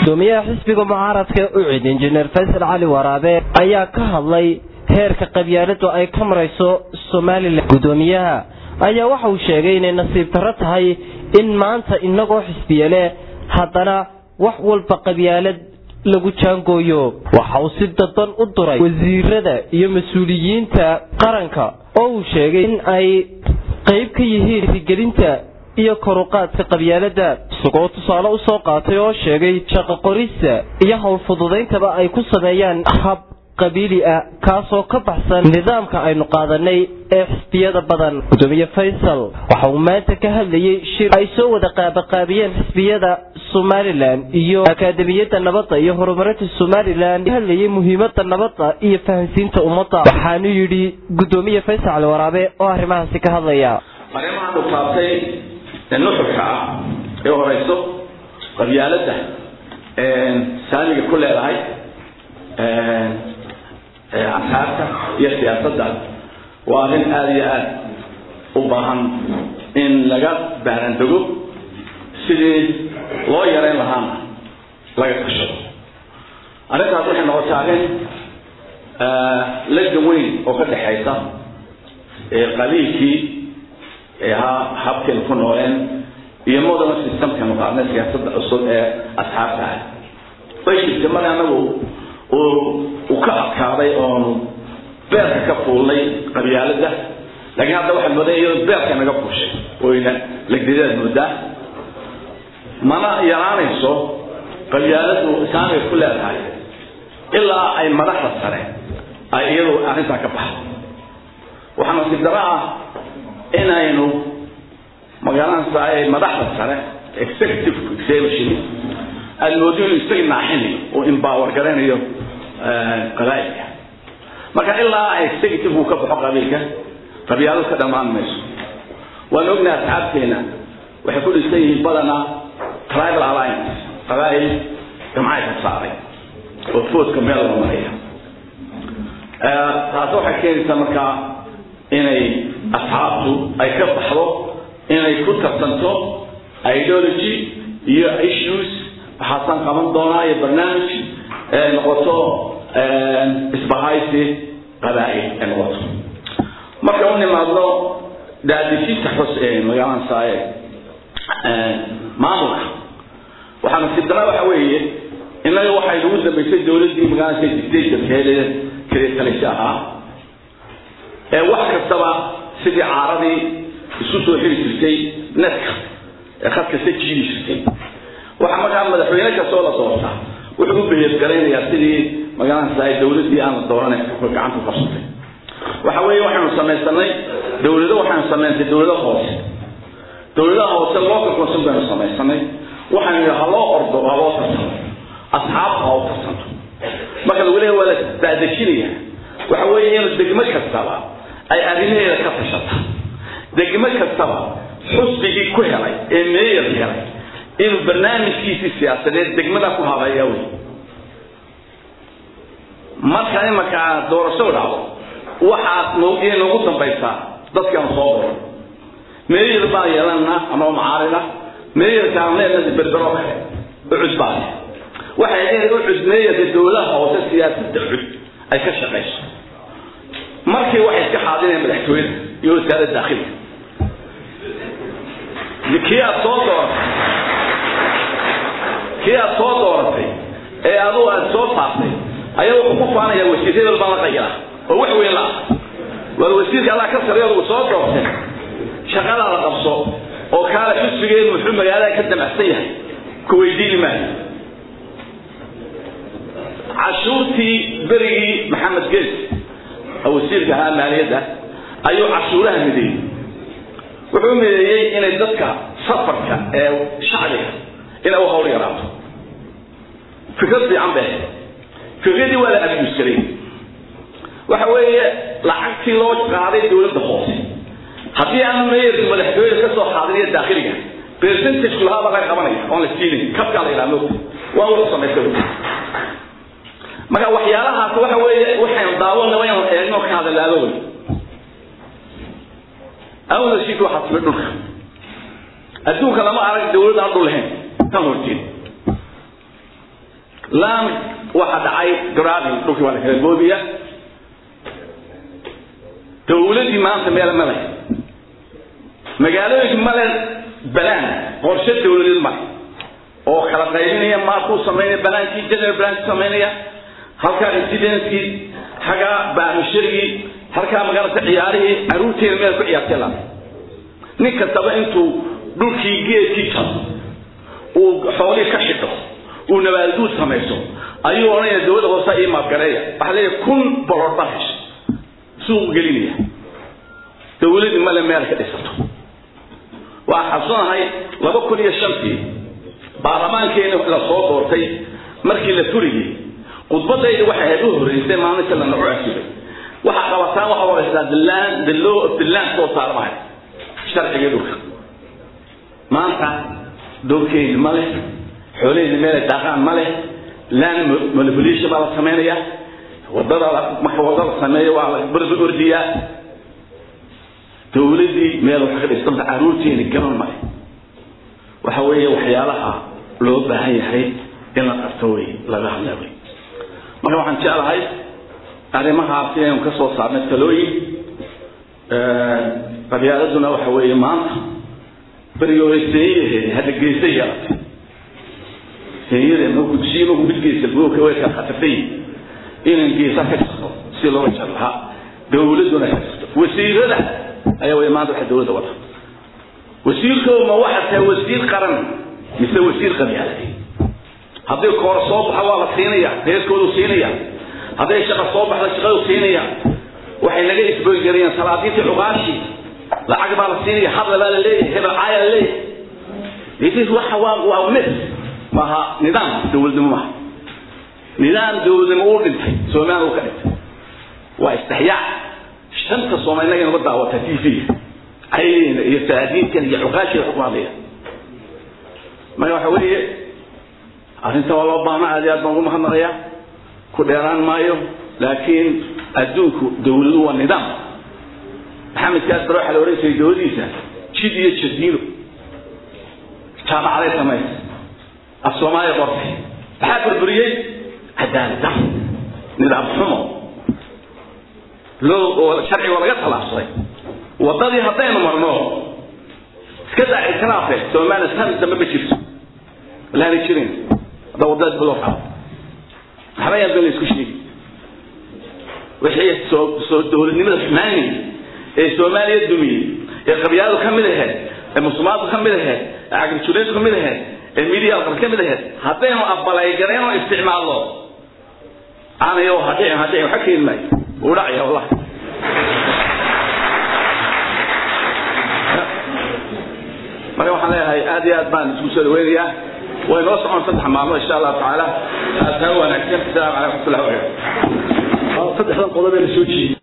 gudoomiyaha xisbiga mucaaradka u cid injineer faysal cali waraabe ayaa ka hadlay heerka qabyaaladu ay ka marayso somalilan gudoomiyaha ayaa waxa uu sheegay inay nasiib darro tahay in maanta inagoo xisbiye leh haddana wax walba qabyaalad lagu jaangooyo waxa uu si dadban u duray wasiirada iyo mas-uuliyiinta qaranka oo uu sheegay in ay qayb ka yihiin rigelinta iyo koruqaadka qabyaalada isagoo tusaale u soo qaatay oo sheegay shaqo qorista iyo howl fududayntaba ay ku sameeyaan hab qabiili ah kaasoo ka baxsan nidaamka aynu qaadanay ee xisbiyada badan gudoomiye faysal waxa uu maanta ka hadlayay shir ay soo wada qaabaqaabiyeen xisbiyada somalilan iyo akaademiyadda nabadda iyo horumarinta somalilan hadlayay muhiimada nabadda iyo fahansiinta ummadda waxaanu yidhi gudoomiye faysal cali waraabe oo arrimahaasi ka hadlaya arrimaha dhugtaabtay ee nuxurka ah ee horeyso qabyaaladda saamiga ku leedahay asxaabta iyo siyaasadda waa arrin aada iyo aada u baahan in laga baarandego sidii loo yareyn lahaana laga tashado arrintaas waxay noqotay arrin laga weyn oo ka dhexaysa qabiilkii ahaa habkaynu ku nooleen iyo modern systemkaynu qaadnay siyaasadda cusub ee asxaabta ah way jirtay mar anagu uu ka adkaaday oonu beerka ka fuulnay qabyaalada laakiin hadda waxaad moodaa iyadoo beerka naga fuushay oyna legdadaad moodaa mana yaraanayso qabyaaladu saamay ku leedahay ilaa ay madaxda sare ay iyadu arrintaa ka baxdo waxaa nasiib daro ah inaynu magaaladaas ay madaxda sare executive executive aada moodo inuu isaga naaxinayo oo empower garanayo qabaa'ilka marka ilaa executive uu ka baxo qabiilka qabyaaladu ka dhammaan mayso waan ognahay asxaabteena waxay ku dhisan yihiin badanaa tribal alliance qabaa'il jamcay ka saaray oo foodka meel loo maraya taasi waxay keenaysaa markaa inay asxaabtu ay ka baxdo inay ku tartanto ideology iyo issues waxaasaan qaban doonaa iyo barnaamij ay noqoto isbahaysi qabaa'il ay noqoto marka u nimaadno daadejinta xus ee magaalada saaye maamulka waxaa nasiib dara waxa weeye innaga waxay nagu dambaysay dowladdii magaalada dictatorkeeda kaleetalaysa ahaa ee wax kastaba sidii caaradii isku soo xiri jirtay netka ee khad kasta jiidi jirtay waxaa markaa madaxweyne kastoo la doortaa wuxuu u beheergaraynayaa sidii magaalada ay dowladdii aan la dooranay gacanta qabsatay waxa weeye waxaynu samaysanay dowlado waxaynu samaysay dowlado hoose dowladaha hoose local council baynu samaysanay waxaynu yidhi ha loo ordo ha loo tartamo asxaabta ha u tartanto marka lagu leeyahay waa la daadejinaya waxa weeye in degmo kastaba ay arrimaheeda ka tashata degmo kastaba xusbigii ku helay ee meeyar helay inuu barnaamijkiisii siyaasadeed degmada ku habeeya wey marka imanka doorasho dhacdo waxaad noogiye noogu dambaysaa dadkaan soo doran meeyar baan yeelanaa ama macaarina meeyarkaan leenaha berbero kale ucud baa leh waxay leedahay ucud meeyarka dowladaha hoose siyaasadda ucud ay ka shaqayso markii waxay iska xaadinayaan madaxtooyada iyo wasaaradda daakhilka kii aad soo dooratay kii aad soo dooratay ee adugu aad soo saartay ayaa wuxuu ku faanayaa wasiir hebel baan la qayila oo wax weyn la waa wasiirka allah ka sareeyo uu soo doortay shaqada la qabso oo kaale xusbigeedu muxuu magaalada ka damacsan yahay ku weydiini maayo cashuurtii berigii maxamed gees wasiirka ahaa maaliyadda ayuu cashuuraha mideeyey wuxuu mideeyey inay dadka safarka ee shacbiga inay u hawl yaraato fikrad fiican bay fikradii waa la abusgaray waxa weeye lacagtii loo qaaday dowladda hoose haddii aan meeyarka madaxtooyada ka soo qaadiniyo daakhiliga percentageku lahaa baa laga qabanaya oon la siinin kabkaa la yidhaha moogta waa wada samaystay marka waxyaalahaas waxa weeye waxaynu daawana waa inaan eegno ka hadalaado wey ownership waxaa timi dhulka adduunka lama arag dawlad aan dhul lahayn kan horjeed laan waxa dhacay garaadin dhulkii waa la kala goobiya dawladii maanta meel male magaalooyinka male balaan qorshe dawladeed male oo kala qaybinaya maakuu samaynaya balaankii general balankii samaynaya halkaa residencekii xaggaa baamishirigii halkaa magaalada ciyaarihii caruurteeda meel ku ciyaartay la nin kastaba intuu dhulkii geedkii jaro uu xoolihii ka xidho uu nabaalguud samayso ayuu odhanaya dawladda hoose ii maabgareeya waxaa leeyahay kun bolor baa hesha suuq gelinaya dawladii male meel ka dhisato waa xasuunahay laba kun iyo shantii baarlamaankeena la soo doortay markii la furiyey khudbadayda waxay ahayd u horreysay maalinta la naco asibay waxaa qabataan waxa horeysaa the land the law of the land soo saarmahay sharciga dhulka maanta dhulkeedi ma leh xoolaheedi meelay daaqaan ma leh land manipulation baa la samaynaya wadada marka wada la sameeyo waa la barba ordiyaa dawladdii meel wax ka dhistanta caruurteeni gaban male waxa weeye waxyaalaha loo baahan yahay in la qabto wey laga hadla wey marka waxaan jeclahay arrimahaas inaynu ka soo saarnay talooyin qabyaaladuna waxa weeye maanta berigii hore seenyaheedi hadda geesa yeelatay seenyada magudsiyo magu mid geesa gooka way kala khatartay inaan geesa ka jirto si looga jar lahaa dawladuna ka jirto wasiirada ayaa way maanta waxa dawladda wada wasiirkooda ma waxa tahay wasiir qaran mise wasiir qabyaaladi haddii koor soo baxa waa la siinaya reerkoodu siinaya hadday shaqa soo baxda shaqadu siinaya waxay naga isboygarayeen salaadiintii cuqaashi lacag baa la siinaya hadla baa la leeyahay hebel caaya la leeyahay waxa waa waa mis maaha nidaam dawladnimo maaha nidaam dawladnimo uu dhintay soomaaliya uu ka dhintay waa istixyaac shanta soomaali inaga naga daawata t v cayna iyo salaadiintan iyo cuqaashiga ku hadlaya marka waxa weeye arrinta waa loo baahna aad iyo aad baan ugu mahadnaqayaa ku dheeraan maayo laakiin adduunku dawladu waa nidaam maxamed kaasbar waxaa la odhan jiray dawladiisa jid iyo jadiilo jaamacaday samaysay af soomaaliya qortay maxaa burburiyey cadaalad dar nidaam xumo loo oo sharciga laga talaabsaday waddadii haddaynu marno iska daa ictiraafe soomaaliya san dambe ma jirto laana jirin hadda waddada dib loo qaado waxba yaan been la isku sheegi wixii soo soo dawladnimada xumaanay ee soomaaliya dumiyey ee qabyaaladu ka mid ahayd ee musulmaanku ka mid ahayd ee cagrijuleedku ka mid ahayd ee midiya alqab ka mid ahayd haddaynu abalaygareen oo isticmaalno aanayo hadhicin hadhicin waxa keeni maayo wuu dhacaya wallahi marka waxaan leeyahay aad iyo aad baan isku soo dhaweynayaa way noo socon saddex maalmood insha allahu tacaala taa wanaagsan asalaamu calaykum waraxmatullahi wabarakatu saddexdan qodob ee la soo jeediyey